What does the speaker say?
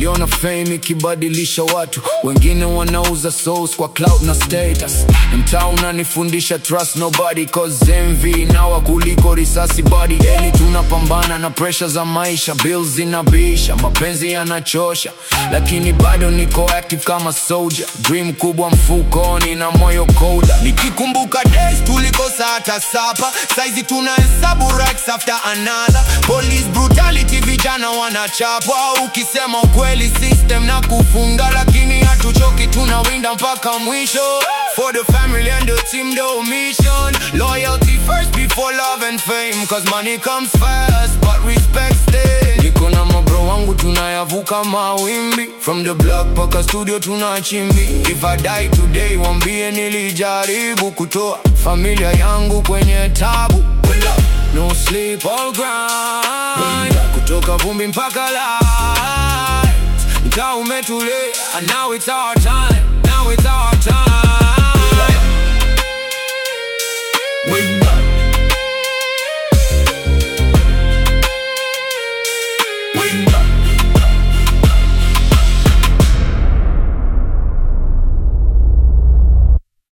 wakiona fame ikibadilisha watu. Wengine wanauza souls kwa clout na status. Mtaa unanifundisha trust nobody cause envy nawa kuliko risasi body. Eli tunapambana na pressure za maisha, bills zinabisha, mapenzi yanachosha, lakini bado niko active kama soldier. Dream kubwa mfukoni na moyo kolda. Nikikumbuka days tulikosa hata sapa, saizi tunahesabu racks after another. Police brutality, vijana wanachapwa. Ukisema ukweli system na kufunga, lakini hatuchoki, tunawinda mpaka mwisho. For the family and the team, the mission. Loyalty first before love and fame, cause money comes fast, but respect stays. Niko na mabro wangu tunayavuka mawimbi From the block paka studio tunachimbi If I die today wambie nilijaribu kutoa familia yangu kwenye tabu No sleep all grind Kutoka vumbi mpaka light Mtaa umetulia and now it's our time Now it's our time Wake up.